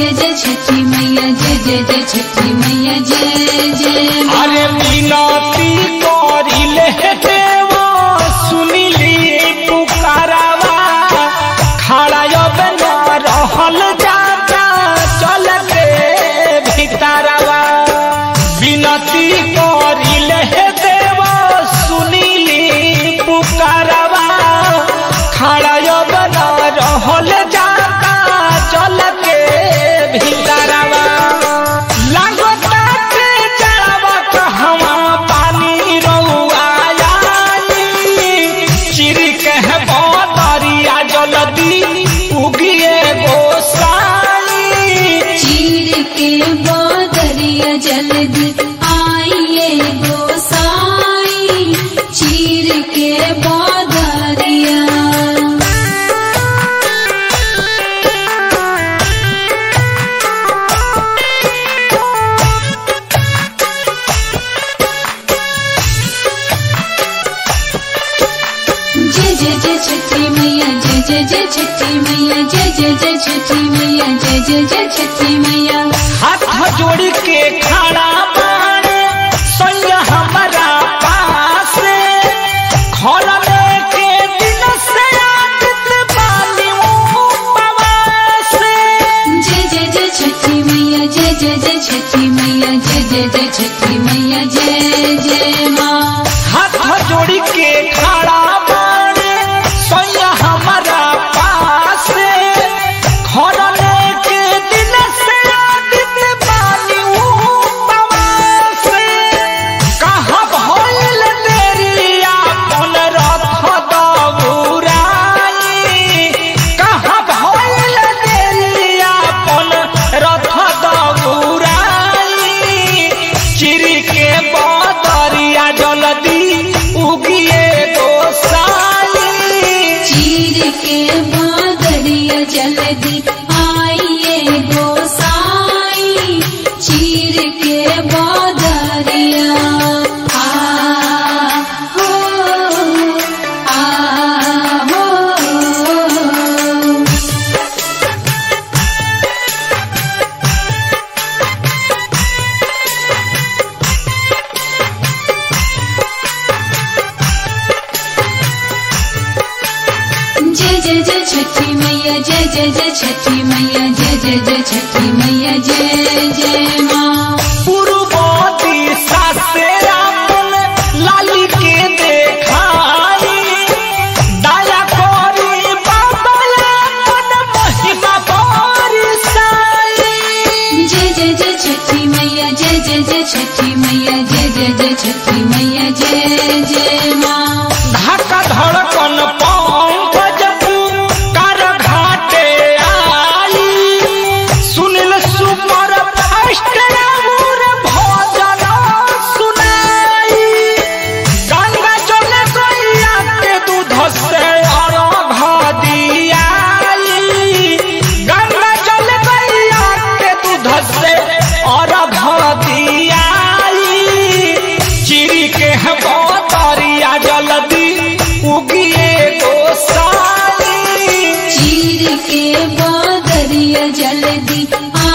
जय जय छठी मैया जय जय जय छठी मैया जय जय माँ अरे मिनती करिले देवा सुनिली पुकारवा खड़ा अब न रहल जाता चल के भीतरवा विनती करिले देवा सुनिली पुकारवा खड़ा अब न रहल जाता चल के भीतरवा लागता के जड़वा कहवा पानी रउआ आली चिर कह बदरिया जलदी उगिए गोसाई चीर के बादरिया जल्दी आइए गोसाई चीर के बादरिया जय जय जय छठी मैया जय जय जय छठी मैया जय जय जय छठी मैया जय जय जय छठी मैया हाथ जोड़ के खड़ा बाड़े सैया हमारा पास खोलने के दिन से आदत बानी उपवास जय जय जय छठी मैया जय जय जय छठी मैया जय जय जय छठी मैया जय जय माँ हाथ जोड़ के खड़ा बाड़े सैया हमारा पास खोलने के दिन से आदत बानी उपवास कहाँ भइल तेरी आपन रथ दौराई कहाँ भइल तेरी आपन रथ दौराई चिर के बदरिया जल्दी उगिए गोसाई चीर के बादरिया जल्दी आइए गोसाई चीर के बादरिया आ हो आ हो जय जय जय छठी मैया जय जय जय छठी मैया जय जय जय छठी मैया जय जय माँ पूर्वती सासे आपन लाली के देखाई दया करी बाबा आपन महिमा बरसाई जय जय जय छठी मैया जय जय जय छठी मैया जय जय जय छठी मैया जय जय माँ धक धड़कन पंकज कर घाटे आई सुनिल सुपर फास्ट राहुर भजन सुनाई गंगा जल गैया के दूध से अर्घ दियाई गंगा जल गैया के दूध से अर्घ दियाई चिरी के बतरिया जल्दी उगिए गोसाई चीर के बादरिया जल्दी